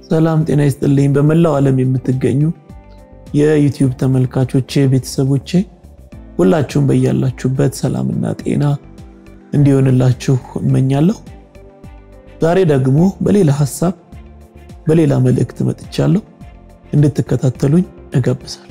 ሰላም ጤና ይስጥልኝ። በመላው ዓለም የምትገኙ የዩቲዩብ ተመልካቾቼ፣ ቤተሰቦቼ ሁላችሁም በያላችሁበት ሰላምና ጤና እንዲሆንላችሁ እመኛለሁ። ዛሬ ደግሞ በሌላ ሀሳብ በሌላ መልእክት መጥቻለሁ። እንድትከታተሉኝ እጋብዛለሁ።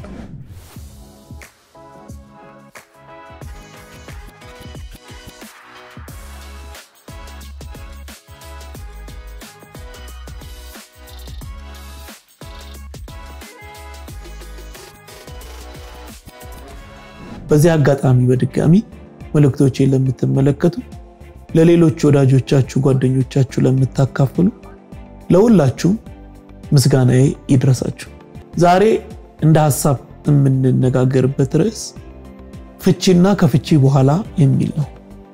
በዚህ አጋጣሚ በድጋሚ መልእክቶቼን ለምትመለከቱ ለሌሎች ወዳጆቻችሁ፣ ጓደኞቻችሁ ለምታካፍሉ ለሁላችሁም ምስጋናዬ ይድረሳችሁ። ዛሬ እንደ ሀሳብ የምንነጋገርበት ርዕስ ፍቺና ከፍቺ በኋላ የሚል ነው።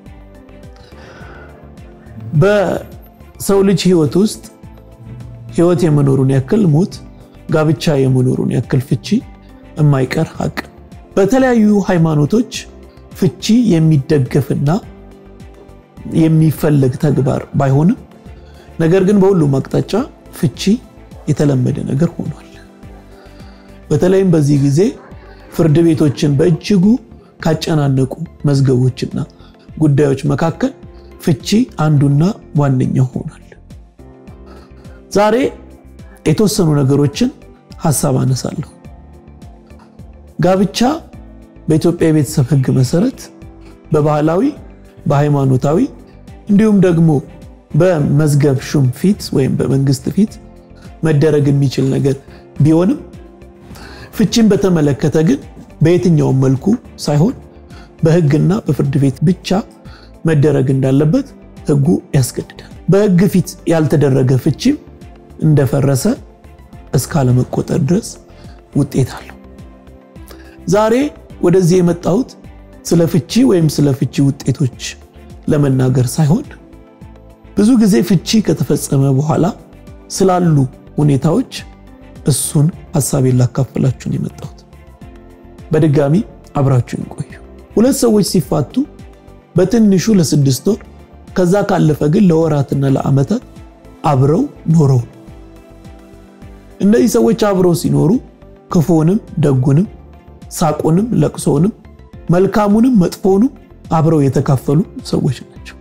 በሰው ልጅ ሕይወት ውስጥ ሕይወት የመኖሩን ያክል ሞት፣ ጋብቻ የመኖሩን ያክል ፍቺ የማይቀር ሀቅ በተለያዩ ሃይማኖቶች ፍቺ የሚደገፍና የሚፈለግ ተግባር ባይሆንም ነገር ግን በሁሉም አቅጣጫ ፍቺ የተለመደ ነገር ሆኗል። በተለይም በዚህ ጊዜ ፍርድ ቤቶችን በእጅጉ ካጨናነቁ መዝገቦችና ጉዳዮች መካከል ፍቺ አንዱና ዋነኛው ሆኗል። ዛሬ የተወሰኑ ነገሮችን ሀሳብ አነሳለሁ። ጋብቻ በኢትዮጵያ የቤተሰብ ሕግ መሰረት በባህላዊ በሃይማኖታዊ እንዲሁም ደግሞ በመዝገብ ሹም ፊት ወይም በመንግስት ፊት መደረግ የሚችል ነገር ቢሆንም ፍቺን በተመለከተ ግን በየትኛውም መልኩ ሳይሆን በሕግና በፍርድ ቤት ብቻ መደረግ እንዳለበት ሕጉ ያስገድዳል። በሕግ ፊት ያልተደረገ ፍቺም እንደፈረሰ እስካለመቆጠር ድረስ ውጤት አለው። ዛሬ ወደዚህ የመጣሁት ስለ ፍቺ ወይም ስለ ፍቺ ውጤቶች ለመናገር ሳይሆን ብዙ ጊዜ ፍቺ ከተፈጸመ በኋላ ስላሉ ሁኔታዎች እሱን ሀሳቤን ላካፍላችሁን የመጣሁት። በድጋሚ አብራችሁን ቆዩ። ሁለት ሰዎች ሲፋቱ በትንሹ ለስድስት ወር ከዛ ካለፈ ግን ለወራትና ለዓመታት አብረው ኖረው እነዚህ ሰዎች አብረው ሲኖሩ ክፉንም ደጉንም ሳቁንም ለቅሶንም መልካሙንም መጥፎንም አብረው የተካፈሉ ሰዎች ናቸው።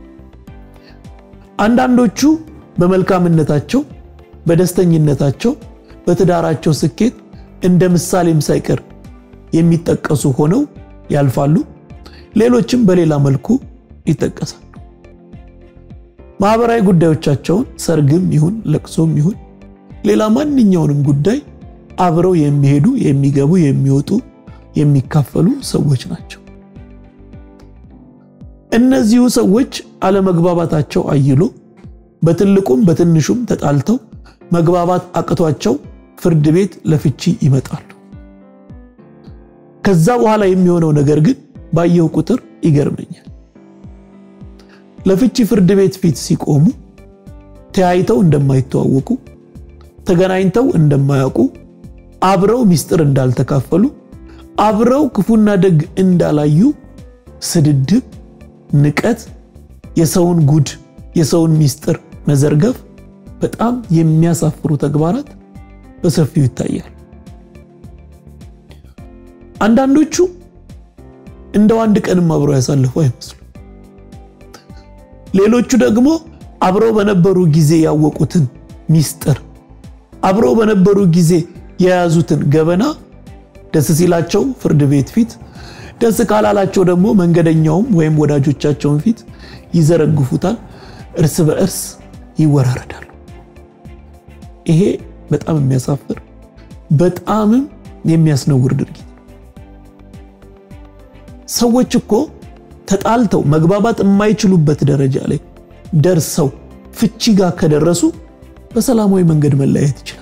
አንዳንዶቹ በመልካምነታቸው፣ በደስተኝነታቸው፣ በትዳራቸው ስኬት እንደ ምሳሌም ሳይቀር የሚጠቀሱ ሆነው ያልፋሉ። ሌሎችም በሌላ መልኩ ይጠቀሳሉ። ማህበራዊ ጉዳዮቻቸውን ሰርግም ይሁን ለቅሶም ይሁን ሌላ ማንኛውንም ጉዳይ አብረው የሚሄዱ የሚገቡ፣ የሚወጡ፣ የሚካፈሉ ሰዎች ናቸው። እነዚሁ ሰዎች አለመግባባታቸው አይሎ በትልቁም በትንሹም ተጣልተው መግባባት አቅቷቸው ፍርድ ቤት ለፍቺ ይመጣሉ። ከዛ በኋላ የሚሆነው ነገር ግን ባየው ቁጥር ይገርመኛል። ለፍቺ ፍርድ ቤት ፊት ሲቆሙ ተያይተው እንደማይተዋወቁ፣ ተገናኝተው እንደማያውቁ አብረው ሚስጥር እንዳልተካፈሉ አብረው ክፉና ደግ እንዳላዩ ስድድብ፣ ንቀት፣ የሰውን ጉድ፣ የሰውን ሚስጥር መዘርገፍ፣ በጣም የሚያሳፍሩ ተግባራት በሰፊው ይታያል። አንዳንዶቹ እንደው አንድ ቀንም አብረው ያሳልፉ አይመስሉ። ሌሎቹ ደግሞ አብረው በነበሩ ጊዜ ያወቁትን ሚስጥር አብረው በነበሩ ጊዜ የያዙትን ገበና ደስ ሲላቸው ፍርድ ቤት ፊት፣ ደስ ካላላቸው ደግሞ መንገደኛውም ወይም ወዳጆቻቸውን ፊት ይዘረግፉታል። እርስ በእርስ ይወራረዳሉ። ይሄ በጣም የሚያሳፍር በጣምም የሚያስነውር ድርጊት። ሰዎች እኮ ተጣልተው መግባባት የማይችሉበት ደረጃ ላይ ደርሰው ፍቺ ጋር ከደረሱ በሰላማዊ መንገድ መለያየት ይችላሉ።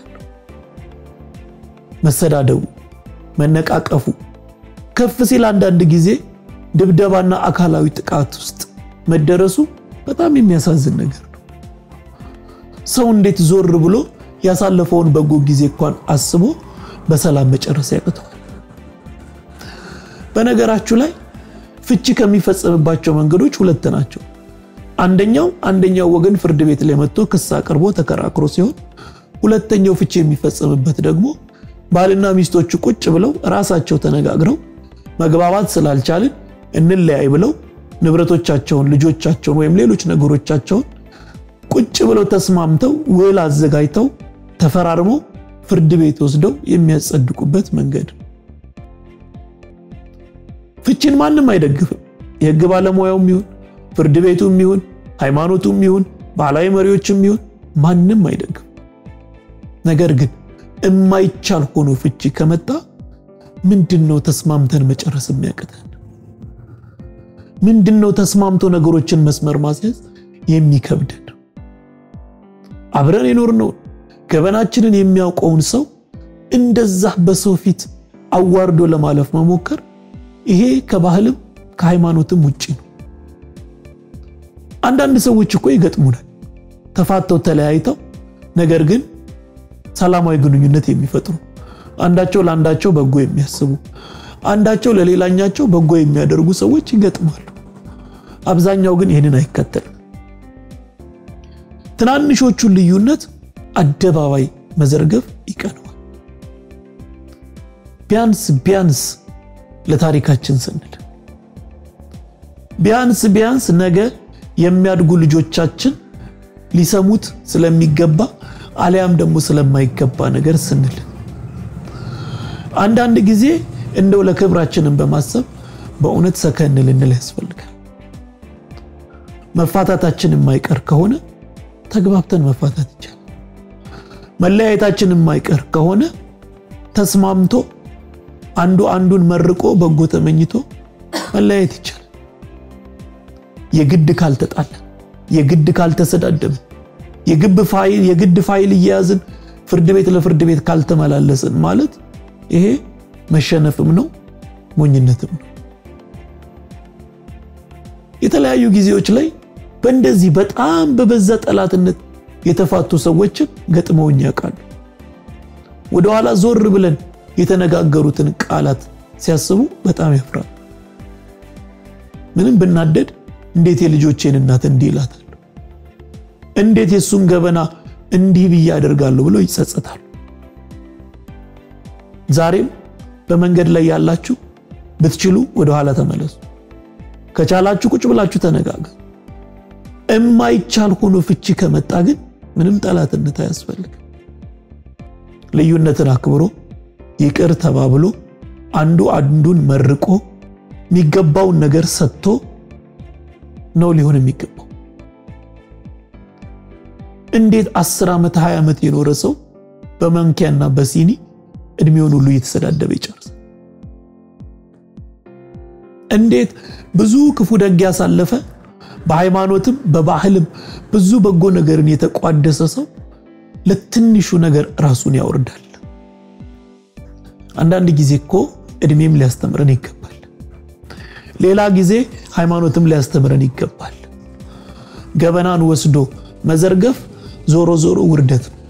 መሰዳደቡ፣ መነቃቀፉ ከፍ ሲል አንዳንድ ጊዜ ድብደባና አካላዊ ጥቃት ውስጥ መደረሱ በጣም የሚያሳዝን ነገር ነው። ሰው እንዴት ዞር ብሎ ያሳለፈውን በጎ ጊዜ እንኳን አስቦ በሰላም መጨረስ ያቅተዋል? በነገራችሁ ላይ ፍቺ ከሚፈጸምባቸው መንገዶች ሁለት ናቸው። አንደኛው አንደኛው ወገን ፍርድ ቤት ላይ መጥቶ ክስ አቅርቦ ተከራክሮ ሲሆን፣ ሁለተኛው ፍቺ የሚፈጸምበት ደግሞ ባልና ሚስቶቹ ቁጭ ብለው ራሳቸው ተነጋግረው መግባባት ስላልቻልን እንለያይ ብለው ንብረቶቻቸውን፣ ልጆቻቸውን ወይም ሌሎች ነገሮቻቸውን ቁጭ ብለው ተስማምተው ውል አዘጋጅተው ተፈራርመው ፍርድ ቤት ወስደው የሚያጸድቁበት መንገድ። ፍቺን ማንም አይደግፍም። የህግ ባለሙያውም ይሁን ፍርድ ቤቱም ይሁን ሃይማኖቱም ይሁን ባህላዊ መሪዎችም ይሁን ማንም አይደግፍም። ነገር ግን የማይቻል ሆኖ ፍቺ ከመጣ ምንድን ነው ተስማምተን መጨረስ የሚያቅተን? ምንድን ነው ተስማምቶ ነገሮችን መስመር ማስያዝ የሚከብደን? አብረን የኖርነውን ገበናችንን የሚያውቀውን ሰው እንደዛ በሰው ፊት አዋርዶ ለማለፍ መሞከር ይሄ ከባህልም ከሃይማኖትም ውጪ ነው። አንዳንድ ሰዎች እኮ ይገጥሙናል ተፋተው ተለያይተው ነገር ግን ሰላማዊ ግንኙነት የሚፈጥሩ አንዳቸው ለአንዳቸው በጎ የሚያስቡ አንዳቸው ለሌላኛቸው በጎ የሚያደርጉ ሰዎች ይገጥማሉ። አብዛኛው ግን ይህንን አይከተልም። ትናንሾቹን ልዩነት አደባባይ መዘርገፍ ይቀነዋል። ቢያንስ ቢያንስ ለታሪካችን ስንል ቢያንስ ቢያንስ ነገ የሚያድጉ ልጆቻችን ሊሰሙት ስለሚገባ አሊያም ደግሞ ስለማይገባ ነገር ስንል አንዳንድ ጊዜ እንደው ለክብራችንን በማሰብ በእውነት ሰከን ልንል ያስፈልጋል። መፋታታችን የማይቀር ከሆነ ተግባብተን መፋታት ይቻላል። መለያየታችን የማይቀር ከሆነ ተስማምቶ አንዱ አንዱን መርቆ በጎ ተመኝቶ መለያየት ይቻላል። የግድ ካልተጣላን፣ የግድ ካልተሰዳደብን፣ የግድ ፋይል እየያዝን ፍርድ ቤት ለፍርድ ቤት ካልተመላለስን ማለት ይሄ መሸነፍም ነው ሞኝነትም ነው። የተለያዩ ጊዜዎች ላይ በእንደዚህ በጣም በበዛ ጠላትነት የተፋቱ ሰዎችን ገጥመውኝ ያውቃሉ። ወደኋላ ዞር ብለን የተነጋገሩትን ቃላት ሲያስቡ በጣም ያፍራል። ምንም ብናደድ እንዴት የልጆቼን እናት እንዲህ ይላታል፣ እንዴት የእሱን ገበና እንዲህ ብዬ አደርጋለሁ ብለው ይጸጸታሉ። ዛሬም በመንገድ ላይ ያላችሁ ብትችሉ ወደኋላ ተመለሱ። ከቻላችሁ ቁጭ ብላችሁ ተነጋገሩ። እማይቻል ሆኖ ፍቺ ከመጣ ግን ምንም ጠላትነት አያስፈልግም። ልዩነትን አክብሮ ይቅር ተባብሎ አንዱ አንዱን መርቆ የሚገባውን ነገር ሰጥቶ ነው ሊሆን የሚገባው። እንዴት አስር ዓመት ሀያ ዓመት የኖረ ሰው በማንኪያና በሲኒ እድሜውን ሁሉ እየተሰዳደበ ይጨርሳል? እንዴት ብዙ ክፉ ደግ ያሳለፈ በሃይማኖትም በባህልም ብዙ በጎ ነገርን የተቋደሰ ሰው ለትንሹ ነገር ራሱን ያወርዳል? አንዳንድ ጊዜ እኮ እድሜም ሊያስተምረን ይገባል። ሌላ ጊዜ ሃይማኖትም ሊያስተምረን ይገባል። ገበናን ወስዶ መዘርገፍ ዞሮ ዞሮ ውርደት ነው።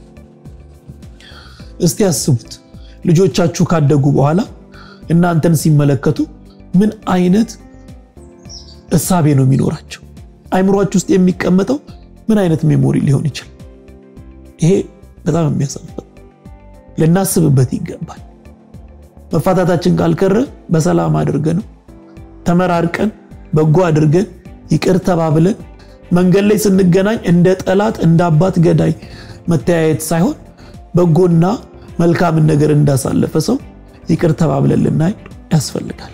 እስቲ ያስቡት፣ ልጆቻችሁ ካደጉ በኋላ እናንተን ሲመለከቱ ምን አይነት እሳቤ ነው የሚኖራቸው? አይምሯችሁ ውስጥ የሚቀመጠው ምን አይነት ሜሞሪ ሊሆን ይችላል? ይሄ በጣም የሚያሳፍር ልናስብበት ይገባል። መፋታታችን ካልቀረ በሰላም አድርገን ተመራርቀን በጎ አድርገን ይቅር ተባብለን መንገድ ላይ ስንገናኝ እንደ ጠላት እንደ አባት ገዳይ መተያየት ሳይሆን በጎና መልካምን ነገር እንዳሳለፈ ሰው ይቅር ተባብለን ልናይ ያስፈልጋል።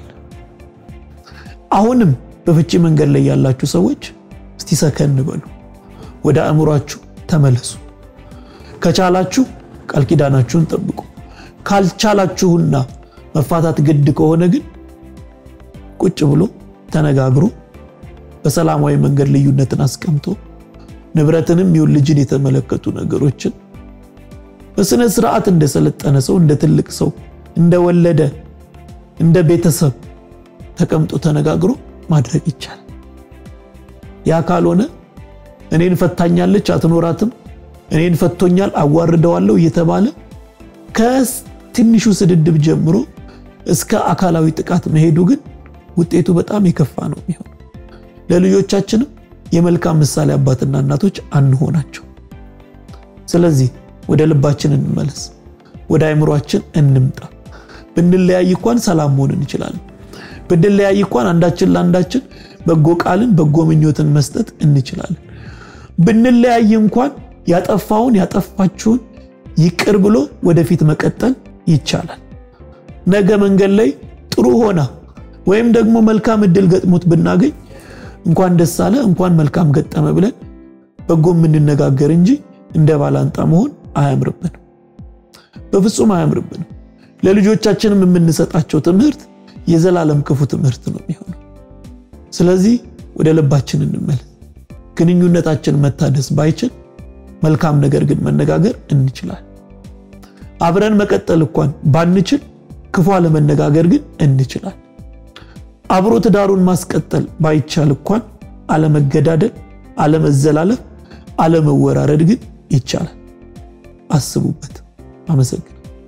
አሁንም በፍቺ መንገድ ላይ ያላችሁ ሰዎች እስቲ ሰከን በሉ፣ ወደ አእምሯችሁ ተመለሱ። ከቻላችሁ ቃል ኪዳናችሁን ጠብቁ። ካልቻላችሁና መፋታት ግድ ከሆነ ግን ቁጭ ብሎ ተነጋግሮ በሰላማዊ መንገድ ልዩነትን አስቀምጦ ንብረትንም ይሁን ልጅን የተመለከቱ ነገሮችን በስነ ስርዓት እንደሰለጠነ ሰው እንደ ትልቅ ሰው እንደወለደ እንደ ቤተሰብ ተቀምጦ ተነጋግሮ ማድረግ ይቻላል። ያ ካልሆነ እኔን ፈታኛለች አትኖራትም፣ እኔን ፈቶኛል አዋርደዋለሁ እየተባለ ከትንሹ ስድድብ ጀምሮ እስከ አካላዊ ጥቃት መሄዱ ግን ውጤቱ በጣም የከፋ ነው የሚሆነው። ለልጆቻችንም የመልካም ምሳሌ አባትና እናቶች አንሆናቸው። ስለዚህ ወደ ልባችን እንመለስ፣ ወደ አይምሯችን እንምጣ። ብንለያይ እንኳን ሰላም መሆን እንችላለን። ብንለያይ እንኳን አንዳችን ለአንዳችን በጎ ቃልን በጎ ምኞትን መስጠት እንችላለን። ብንለያይ እንኳን ያጠፋውን ያጠፋችውን ይቅር ብሎ ወደፊት መቀጠል ይቻላል። ነገ መንገድ ላይ ጥሩ ሆና ወይም ደግሞ መልካም እድል ገጥሞት ብናገኝ እንኳን ደስ አለ እንኳን መልካም ገጠመ ብለን በጎ የምንነጋገር እንጂ እንደ ባላንጣ መሆን አያምርብንም፣ በፍጹም አያምርብንም። ለልጆቻችንም የምንሰጣቸው ትምህርት የዘላለም ክፉ ትምህርት ነው የሚሆነው። ስለዚህ ወደ ልባችን እንመለስ። ግንኙነታችን መታደስ ባይችል መልካም ነገር ግን መነጋገር እንችላለን። አብረን መቀጠል እንኳን ባንችል ክፉ አለመነጋገር ግን እንችላለን። አብሮ ትዳሩን ማስቀጠል ባይቻል እንኳን አለመገዳደል፣ አለመዘላለፍ፣ አለመወራረድ ግን ይቻላል። አስቡበት። አመሰግን